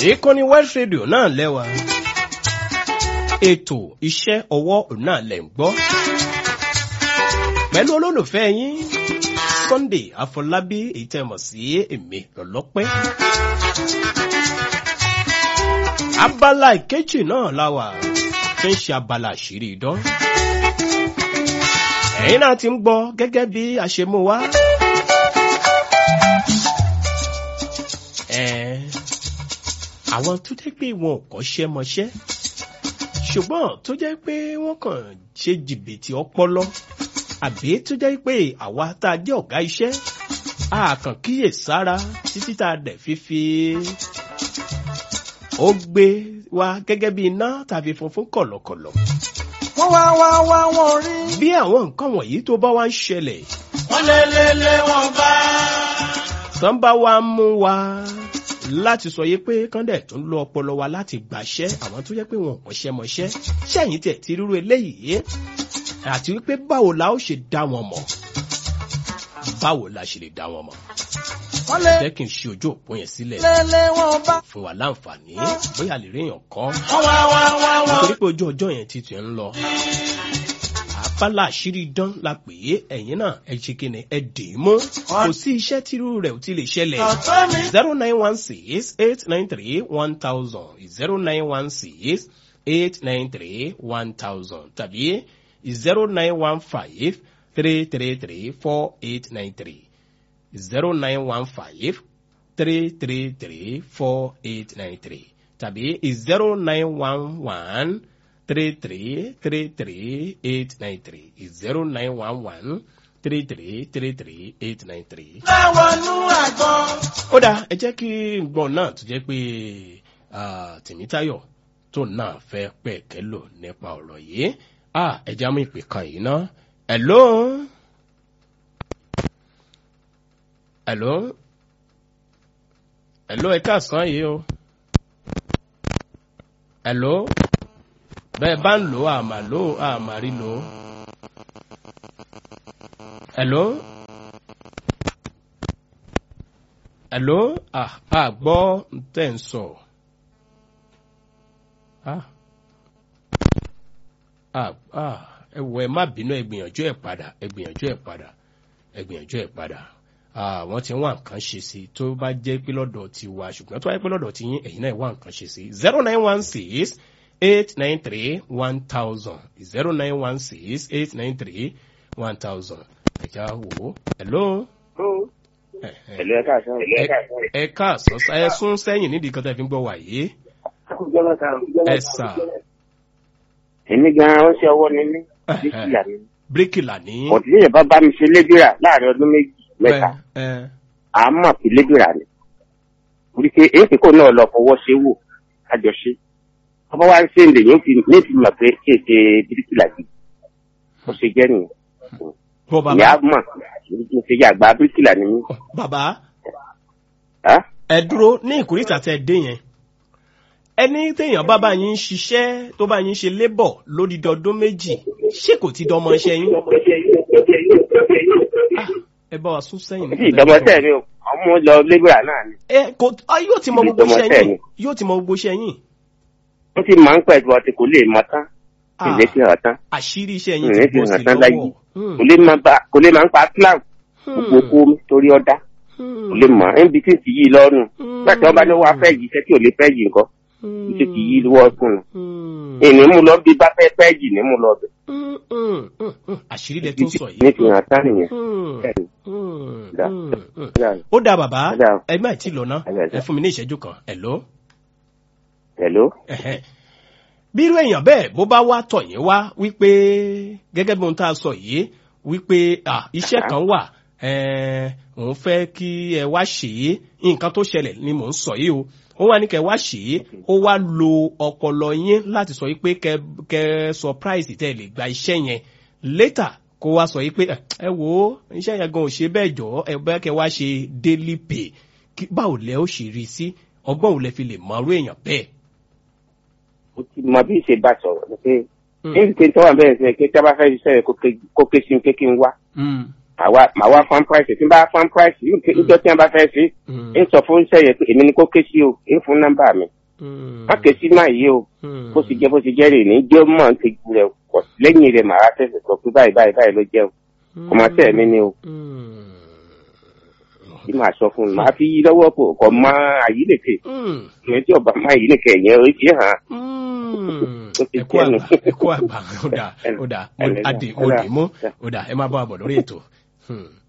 ìkànnì West Radio náà lẹ́wà ètò iṣẹ́ ọwọ́ náà lẹ̀ ń gbọ́ pẹ̀lú olólùfẹ́ yín Sunday Afọlábí èyí tẹ́ mọ̀ sí èmi lọ́lọ́pẹ́. abala ìkejì náà la wà tí ń ṣe abala àṣírí idán. ẹ̀yin náà ti ń gbọ́ gẹ́gẹ́ bí a ṣe mú wá. ẹ̀ẹ́ àwọn tó jẹ́ pé wọn ò kọ́ṣẹ́ mọṣẹ́ ṣùgbọ́n tó jẹ́ pé wọ́n kàn ṣe jìbìtì ọpọlọ àbí tó jẹ́ pé àwa tá a jẹ́ ọ̀gá iṣẹ́ a kàn kíyè sára títí tá a dẹ̀ fífi ó gbé wa gẹ́gẹ́ bí iná tàbí funfun kọ̀lọ̀kọ̀lọ̀. wọ́n wá wá wá wọ́n rí. bí àwọn nǹkan wọ̀nyí tó bá wá ń ṣẹlẹ̀ wọ́n lé lé lé wọn bá. tán bá wá mú wa láti sọ yé pé kọ́ndẹ̀ tó ń lo ọpọlọ wa láti gbàṣẹ́ àwọn tó jẹ́ pé wọn ò kọ́ṣẹ́ mọṣẹ́ ṣẹ́yìn tẹ̀ ti rírú eléyìí àti wípé báwo la ó ṣe dá wọn mọ̀ báwo la ṣe lè dá wọn mọ̀ wọ́n lé jẹ́ kí n ṣe ojú òpó yẹn sílẹ̀ lé lé wọn bá. fún wa láǹfààní bóyá lè rí èèyàn kan wọ́n wá wá wá wọ́n. nítorí pé ojú ọjọ́ yẹn ti tẹ̀ ń lọ. àbálà àṣírí dán la pè é ẹ̀yin náà ẹ ṣe kí ni ẹ dè é mú kò sí iṣẹ́ tírú rẹ̀ ò ti lè ṣẹlẹ̀ ọ̀tọ́ mi. zero nine one six eight nine three one thousand zero nine one six eight nine three one thousand tàbí zero nine one five three three three four eight nine three zero nine one five three three three four eight nine three tàbí zero nine one one three three three three eight nine three zero nine one one three three three three eight nine three. láwọn nú àgbọn. ó dáa ẹ jẹ́ kí gbọ́n náà tó jẹ́ pé ah, Tèmítáyọ̀ tó náà fẹ́ pẹ̀kẹ́ lò nípa ọ̀rọ̀ yìí Ah, ẹ já mú ìpè kan yìí ná hello hello hello ẹ káàsán yìí o hello bẹ́ẹ̀ bá ń lò ó àmà lò ó àmà rí lò ó hello hello ah ah gbọ́ tẹ̀ ń sọ ah ah ah ẹ wọ ẹ má bínú ẹ gbìyànjú ẹ padà ẹ gbìyànjú ẹ padà ẹ gbìyànjú ẹ padà ah wọ́n ti ń wá nǹkan ṣe sí i tó bá jẹ́ pé lọ́dọ̀ ti wá ṣùgbọ́n tó wáyé pé lọ́dọ̀ ti yín ẹ̀yin náà wá nǹkan ṣe sí i zero nine one six eight nine three one thousand zero nine one six eight nine three one thousand ẹ̀já wò ó hello. Eh, eh. Ẹ̀lú ẹ̀ka àṣà. ẹ káàsán ẹ sún sẹ́yìn nídìí kan tẹ́ fi ń gbọ́ wà yìí ẹ sà Èmi gan-an ó ṣe ọwọ́ ni mí. Bíkìlà ni. bíríkìlà ní. Ọ̀dí yẹn bá bá mi ṣe lébìrà láàrin ọdún méjì mẹ́ta. ẹ À á mọ̀ pé lébìrà ni. Orí pé èsì kò náà lọ fọwọ́ ṣe wò àjọṣe. Ọba wa ń ṣe ìlè yóò fi ní fi mọ̀ pé kí èsè bíríkìlà yìí. Ó ṣe jẹ́ nìyẹn. bọ́ Ìyá bàbá mọ̀ mo ṣe yàgbá bíríkìlà ni mí. bàbá Á? ẹ dúró ní ìkórìtà tẹ́ ẹ dé yẹn ẹni téèyàn bá bá yín ṣiṣẹ́ tó bá yín ṣe lébọ̀ lódìdí ọdún méjì ṣé kò ti dọmọ iṣẹ́ yín Ah, ẹ bá wa sún sẹ́yìn Bí ìdọ́mọtẹ́ mi ò ọmọ lọ lébìrà náà ni. ẹ kò ah, yóò ti mọ Bí gbogbo iṣẹ́ ìdọ́mọtẹ́ yín mi. yóò ti mọ gbogbo iṣẹ́ yín Ó ti máa ń pẹ̀ ju ọtí kò lè mọ tán. Ah, Ìlé fi hàn tán. àṣírí iṣẹ́ yín Ìlé ti fi bọ́ sí hàn tán láyé. lọ́wọ́ Hmm, Kò lè máa bá- kò lè máa ń pa clown. hmm, gbogbo kó torí ọdá hmm, kò lè mọ níbi tí ti yí lọ́rùn hmm, nígbà tí wọ́n bá ní wọ́n á fẹ́ yìí iṣẹ́ tí ò lè fẹ́ yìí nǹkan hmm, iṣẹ́ ti yí lọ́wọ́ fún un hmm, ìní mú lọ bí bá fẹ́ fẹ́ yìí ní mú lọ bẹ̀ hmm, hmm, hmm, hmm. àṣírí lẹ tún sọ ní yìí. fi hàn tán nìyẹn Hmm, Bẹ́ẹ̀ni. hmm, Dá. hmm, hmm. Dá. ó dáa bàbá Dá. ẹ má tí lọ ná Dá, dá. ẹ fún mi ní ìṣẹ́jú kan hello. hello Ẹ̀hẹ́n. bí irú èèyàn bẹ́ẹ̀ bó bá wá tọ̀ yín wá wípé gẹ́gẹ́ bí ohun tá a sọ yìí wípé ah, iṣẹ́ kan wà eh, òun fẹ́ kí ẹ wá ṣe é nǹkan tó ṣẹlẹ̀ ni mò ń sọ yìí o ó wá ní kẹ wá ṣe é ó wá lo ọpọlọ yín láti sọ yìí pé kẹ kẹ surprise tẹ lè gba iṣẹ́ yẹn later kó wá sọ yìí pé "Eh, ẹ wò ó iṣẹ́ yẹn gan ò ṣe bẹ́ẹ̀ jọ ẹ bẹ́ẹ̀ kẹ wá ṣe daily pay Kí- báwo lẹ ó ṣe rí i sí ọgbọ́n ò lẹ fi lè mọ irú èèyàn bẹ́ẹ̀. mo ti mọ bí ìṣe bá sọ̀rọ̀ ni pé Hmm. níbi tí tọ́wọ́ bẹ́ẹ̀ sẹ́ pé tí a bá fẹ́ ṣiṣẹ́ yẹn kó ké- kó ké sí mi pé kí n wá Mm. àwa màá wá fan price tí n bá fan price yóò ké níjọ́ tí wọ́n bá fẹ́ ṣe Mm. ń sọ fún iṣẹ́ yẹn pé èmi ni kò ké sí o ń fún nọ́mbà mi Mm. má ké sí máa yé o Mm. bó ti jẹ́ bó ti jẹ́ rè ní jẹ́ mọ̀ ń tẹ́jú rẹ̀ pọ̀ lẹ́yìn rẹ̀ màá tẹ̀sẹ̀ sọ pé báyìí báyìí báyìí ló jẹ́ o ọmọ tẹ̀ mí ni o Mm. tí màá sọ fún un màá fi yí lọ́wọ́ pò kọ́ mọ àyílẹ̀kẹ̀ Mm. ìwé tí ọba má àyílẹ̀kẹ̀ yẹn ó fi hàn Mm. Ó ti ẹkú jẹ́nu. àgbà ẹkú àgbà ó dà ó dà mo Ẹlẹ́dà, adì mo ẹlẹ́dà. dì mú ó dà ẹ má bá wa bọ̀ lórí ètò. Hmm.